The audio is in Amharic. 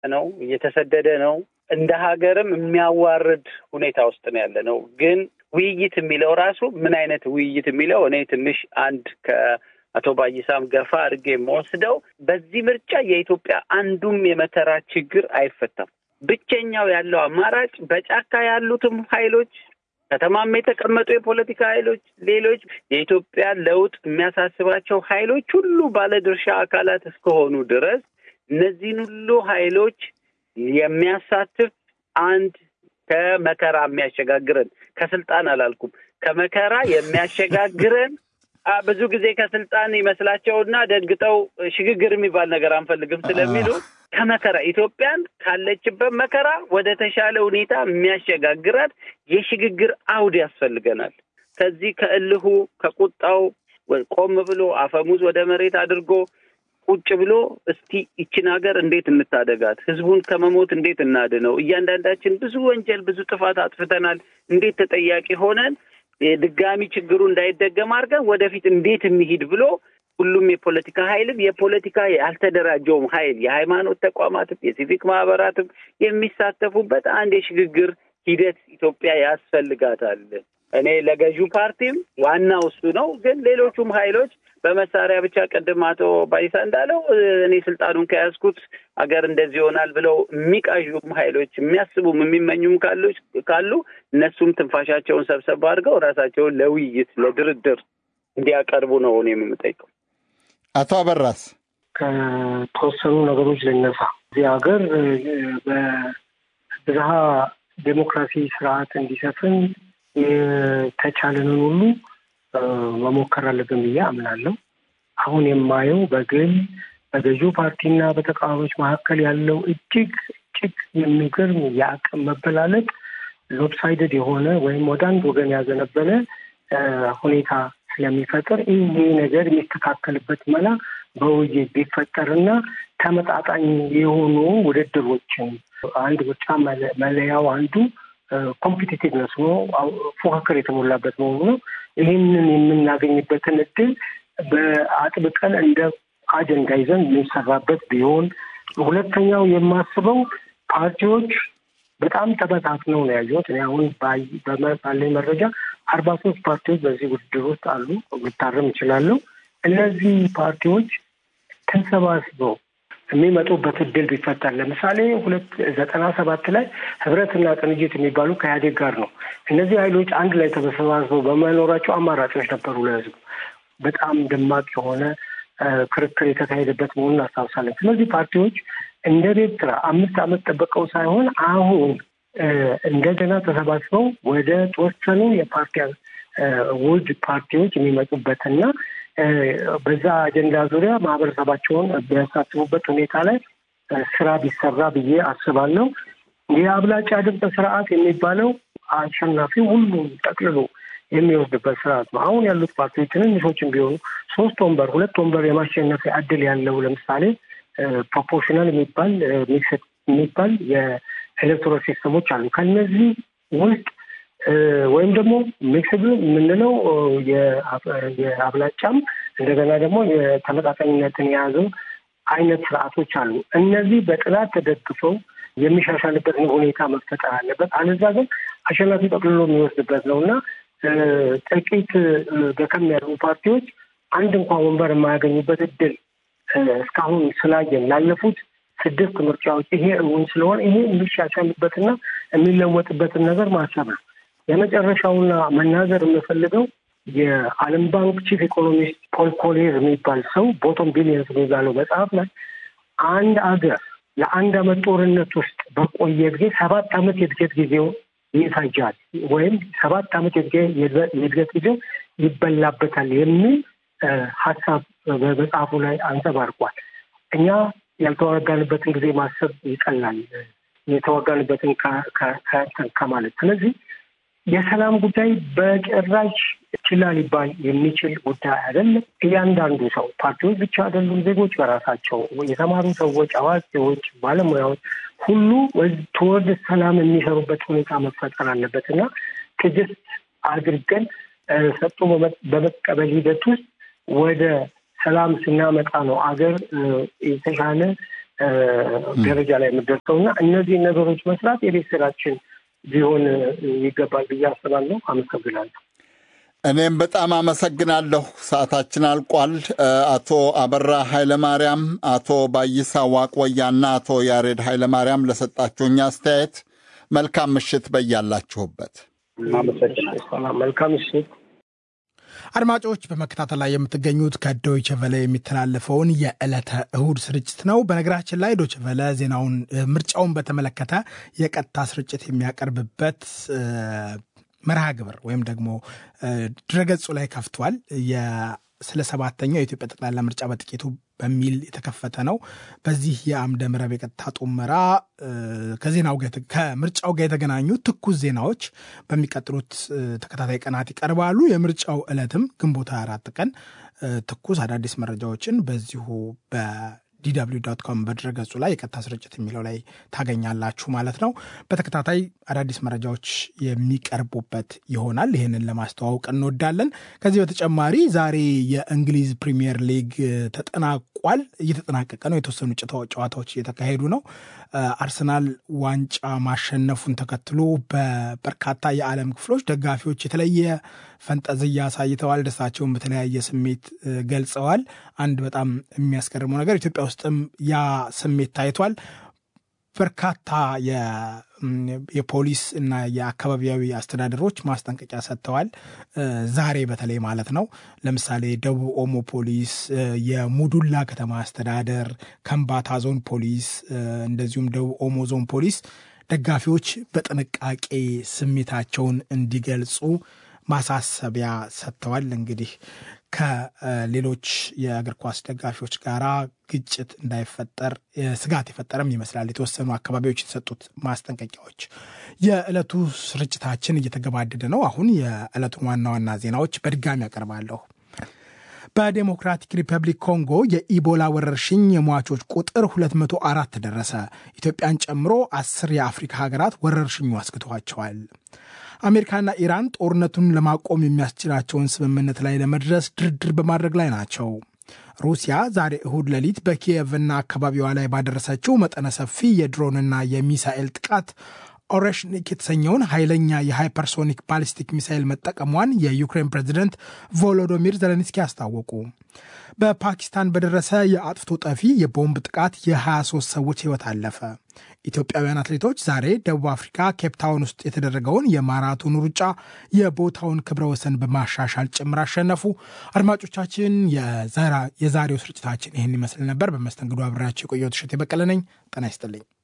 ነው፣ እየተሰደደ ነው። እንደ ሀገርም የሚያዋርድ ሁኔታ ውስጥ ነው ያለ ነው። ግን ውይይት የሚለው ራሱ ምን አይነት ውይይት የሚለው እኔ ትንሽ አንድ ከአቶ ባይሳም ገፋ አድርጌ የምወስደው በዚህ ምርጫ የኢትዮጵያ አንዱም የመከራ ችግር አይፈታም። ብቸኛው ያለው አማራጭ በጫካ ያሉትም ኃይሎች ከተማም የተቀመጡ የፖለቲካ ኃይሎች፣ ሌሎች የኢትዮጵያ ለውጥ የሚያሳስባቸው ኃይሎች ሁሉ ባለድርሻ አካላት እስከሆኑ ድረስ እነዚህን ሁሉ ኃይሎች የሚያሳትፍ አንድ ከመከራ የሚያሸጋግረን ከስልጣን አላልኩም፣ ከመከራ የሚያሸጋግረን ብዙ ጊዜ ከስልጣን ይመስላቸውና ደንግጠው ሽግግር የሚባል ነገር አንፈልግም ስለሚሉ ከመከራ ኢትዮጵያን ካለችበት መከራ ወደ ተሻለ ሁኔታ የሚያሸጋግራት የሽግግር አውድ ያስፈልገናል። ከዚህ ከእልሁ ከቁጣው ቆም ብሎ አፈሙዝ ወደ መሬት አድርጎ ቁጭ ብሎ እስቲ ይችን ሀገር እንዴት እንታደጋት፣ ህዝቡን ከመሞት እንዴት እናድነው፣ እያንዳንዳችን ብዙ ወንጀል ብዙ ጥፋት አጥፍተናል፣ እንዴት ተጠያቂ ሆነን ድጋሚ ችግሩ እንዳይደገም አድርገን ወደፊት እንዴት እንሂድ ብሎ ሁሉም የፖለቲካ ኃይልም የፖለቲካ ያልተደራጀውም ኃይል የሃይማኖት ተቋማትም የሲቪክ ማህበራትም የሚሳተፉበት አንድ የሽግግር ሂደት ኢትዮጵያ ያስፈልጋታል። እኔ ለገዢው ፓርቲም ዋናው እሱ ነው። ግን ሌሎቹም ኃይሎች በመሳሪያ ብቻ ቅድም አቶ ባይሳ እንዳለው እኔ ስልጣኑን ከያዝኩት ሀገር እንደዚህ ይሆናል ብለው የሚቃዡም ኃይሎች የሚያስቡም የሚመኙም ካሎች ካሉ እነሱም ትንፋሻቸውን ሰብሰብ አድርገው ራሳቸውን ለውይይት ለድርድር እንዲያቀርቡ ነው እኔ የምጠይቀው። አቶ አበራስ ከተወሰኑ ነገሮች ልነሳ። እዚህ ሀገር በብዝሃ ዴሞክራሲ ስርዓት እንዲሰፍን የተቻለንን ሁሉ መሞከር አለብን ብዬ አምናለሁ። አሁን የማየው በግል በገዢው ፓርቲና በተቃዋሚዎች መካከል ያለው እጅግ እጅግ የሚገርም የአቅም መበላለጥ ሎፕሳይደድ የሆነ ወይም ወደ አንድ ወገን ያዘነበለ ሁኔታ ስለሚፈጥር ይህ ነገር የሚስተካከልበት መላ በውይይት ቢፈጠርና ተመጣጣኝ የሆኑ ውድድሮችን አንድ ምርጫ መለያው አንዱ ኮምፒቲቲቭነስ ሆኖ ፉክክር የተሞላበት መሆኑ ነው። ይህንን የምናገኝበትን እድል በአጥብቀን እንደ አጀንዳ ይዘን የሚሰራበት ቢሆን፣ ሁለተኛው የማስበው ፓርቲዎች በጣም ተበታትነው ነው ያየሁት። እኔ አሁን ባለኝ መረጃ አርባ ሶስት ፓርቲዎች በዚህ ውድድር ውስጥ አሉ። ልታረም እችላለሁ። እነዚህ ፓርቲዎች ተሰባስበው የሚመጡበት እድል ቢፈጠር ለምሳሌ ሁለት ዘጠና ሰባት ላይ ህብረትና ቅንጅት የሚባሉ ከኢህአዴግ ጋር ነው። እነዚህ ኃይሎች አንድ ላይ ተሰባስበው በመኖራቸው አማራጮች ነበሩ ለህዝቡ። በጣም ደማቅ የሆነ ክርክር የተካሄደበት መሆኑን አስታውሳለን። ስለዚህ ፓርቲዎች እንደ ቤት ስራ አምስት ዓመት ጠበቀው ሳይሆን አሁን እንደገና ተሰባስበው ወደ ተወሰኑ የፓርቲ ውድ ፓርቲዎች የሚመጡበትና በዛ አጀንዳ ዙሪያ ማህበረሰባቸውን ቢያሳስቡበት ሁኔታ ላይ ስራ ቢሰራ ብዬ አስባለሁ። የአብላጫ ድምፅ ስርዓት የሚባለው አሸናፊ ሁሉም ጠቅልሎ የሚወስድበት ስርዓት ነው። አሁን ያሉት ፓርቲዎች ትንንሾችም ቢሆኑ ሶስት ወንበር ሁለት ወንበር የማሸነፊያ እድል ያለው ለምሳሌ ፕሮፖርሽናል የሚባል ሚክስድ የሚባል የኤሌክቶራል ሲስተሞች አሉ። ከነዚህ ውስጥ ወይም ደግሞ ሚክስድ የምንለው የአብላጫም እንደገና ደግሞ የተመጣጣኝነትን የያዘው አይነት ስርዓቶች አሉ። እነዚህ በጥናት ተደግፈው የሚሻሻልበት ሁኔታ መፈጠር አለበት። አለዛ ግን አሸናፊ ጠቅልሎ የሚወስድበት ነው እና ጥቂት ደከም ያሉ ፓርቲዎች አንድ እንኳን ወንበር የማያገኙበት እድል እስካሁን ስላየን ላለፉት ስድስት ምርጫዎች ይሄ እውን ስለሆነ ይሄ የሚሻሻልበትና የሚለወጥበትን ነገር ማሰብ ነው። የመጨረሻውና መናገር የምፈልገው የዓለም ባንክ ቺፍ ኢኮኖሚስት ፖል ኮሌር የሚባል ሰው ቦቶም ቢሊየንስ የሚባለው መጽሐፍ ላይ አንድ አገር ለአንድ አመት ጦርነት ውስጥ በቆየ ጊዜ ሰባት አመት የእድገት ጊዜው ይፈጃል ወይም ሰባት አመት የእድገት ጊዜው ይበላበታል የሚል ሀሳብ በመጽሐፉ ላይ አንጸባርቋል። እኛ ያልተዋጋንበትን ጊዜ ማሰብ ይቀላል የተዋጋንበትን ከማለት ስለዚህ የሰላም ጉዳይ በጭራሽ ችላ ሊባል የሚችል ጉዳይ አይደለም። እያንዳንዱ ሰው ፓርቲዎች ብቻ አይደሉም፣ ዜጎች በራሳቸው የተማሩ ሰዎች፣ አዋቂዎች፣ ባለሙያዎች ሁሉ ትወርድ ሰላም የሚሰሩበት ሁኔታ መፈጠር አለበት እና ትዕግስት አድርገን ሰጥቶ በመቀበል ሂደት ውስጥ ወደ ሰላም ስናመጣ ነው አገር የተሻለ ደረጃ ላይ የምደርሰው እና እነዚህን ነገሮች መስራት የቤት ስራችን ሊሆን ይገባል ብዬ አስባለሁ። አመሰግናለሁ። እኔም በጣም አመሰግናለሁ። ሰዓታችን አልቋል። አቶ አበራ ኃይለማርያም፣ አቶ ባይሳ ዋቆያና አቶ ያሬድ ኃይለማርያም ለሰጣችሁኝ አስተያየት መልካም ምሽት በያላችሁበት። መልካም ምሽት። አድማጮች በመከታተል ላይ የምትገኙት ከዶይቸ ቨለ የሚተላለፈውን የዕለተ እሁድ ስርጭት ነው። በነገራችን ላይ ዶይቸ ቨለ ዜናውን ምርጫውን በተመለከተ የቀጥታ ስርጭት የሚያቀርብበት መርሃ ግብር ወይም ደግሞ ድረገጹ ላይ ከፍቷል። ስለ ሰባተኛው የኢትዮጵያ ጠቅላላ ምርጫ በጥቂቱ በሚል የተከፈተ ነው። በዚህ የአምደ ምዕራብ የቀጥታ ጡመራ ከዜናው ከምርጫው ጋር የተገናኙ ትኩስ ዜናዎች በሚቀጥሉት ተከታታይ ቀናት ይቀርባሉ። የምርጫው ዕለትም ግንቦት 24 ቀን ትኩስ አዳዲስ መረጃዎችን በዚሁ በ ዲw ዶት ኮም በድረገጹ ላይ የቀጥታ ስርጭት የሚለው ላይ ታገኛላችሁ ማለት ነው። በተከታታይ አዳዲስ መረጃዎች የሚቀርቡበት ይሆናል። ይህንን ለማስተዋወቅ እንወዳለን። ከዚህ በተጨማሪ ዛሬ የእንግሊዝ ፕሪሚየር ሊግ ተጠናቋል፣ እየተጠናቀቀ ነው። የተወሰኑ ጨዋታዎች እየተካሄዱ ነው። አርሰናል ዋንጫ ማሸነፉን ተከትሎ በበርካታ የዓለም ክፍሎች ደጋፊዎች የተለየ ፈንጠዝያ አሳይተዋል። ደስታቸውን በተለያየ ስሜት ገልጸዋል። አንድ በጣም የሚያስገርመው ነገር ኢትዮጵያ ውስጥም ያ ስሜት ታይቷል። በርካታ የፖሊስ እና የአካባቢያዊ አስተዳደሮች ማስጠንቀቂያ ሰጥተዋል። ዛሬ በተለይ ማለት ነው። ለምሳሌ ደቡብ ኦሞ ፖሊስ፣ የሙዱላ ከተማ አስተዳደር፣ ከምባታ ዞን ፖሊስ እንደዚሁም ደቡብ ኦሞ ዞን ፖሊስ ደጋፊዎች በጥንቃቄ ስሜታቸውን እንዲገልጹ ማሳሰቢያ ሰጥተዋል። እንግዲህ ከሌሎች የእግር ኳስ ደጋፊዎች ጋር ግጭት እንዳይፈጠር ስጋት የፈጠረም ይመስላል የተወሰኑ አካባቢዎች የተሰጡት ማስጠንቀቂያዎች። የዕለቱ ስርጭታችን እየተገባደደ ነው። አሁን የዕለቱን ዋና ዋና ዜናዎች በድጋሚ ያቀርባለሁ። በዴሞክራቲክ ሪፐብሊክ ኮንጎ የኢቦላ ወረርሽኝ የሟቾች ቁጥር 204 ደረሰ። ኢትዮጵያን ጨምሮ አስር የአፍሪካ ሀገራት ወረርሽኙ አስግቷቸዋል። አሜሪካና ኢራን ጦርነቱን ለማቆም የሚያስችላቸውን ስምምነት ላይ ለመድረስ ድርድር በማድረግ ላይ ናቸው። ሩሲያ ዛሬ እሁድ ሌሊት በኪየቭና አካባቢዋ ላይ ባደረሰችው መጠነ ሰፊ የድሮንና የሚሳኤል ጥቃት ኦሬሽኒክ የተሰኘውን ኃይለኛ የሃይፐርሶኒክ ባሊስቲክ ሚሳይል መጠቀሟን የዩክሬን ፕሬዚደንት ቮሎዶሚር ዘለንስኪ አስታወቁ። በፓኪስታን በደረሰ የአጥፍቶ ጠፊ የቦምብ ጥቃት የ23 ሰዎች ሕይወት አለፈ። ኢትዮጵያውያን አትሌቶች ዛሬ ደቡብ አፍሪካ ኬፕታውን ውስጥ የተደረገውን የማራቶን ሩጫ የቦታውን ክብረ ወሰን በማሻሻል ጭምር አሸነፉ። አድማጮቻችን፣ የዛሬው ስርጭታችን ይህን ይመስል ነበር። በመስተንግዶ አብሬያቸው የቆየሁት እሸቴ በቀለ ነኝ። ጤና ይስጥልኝ።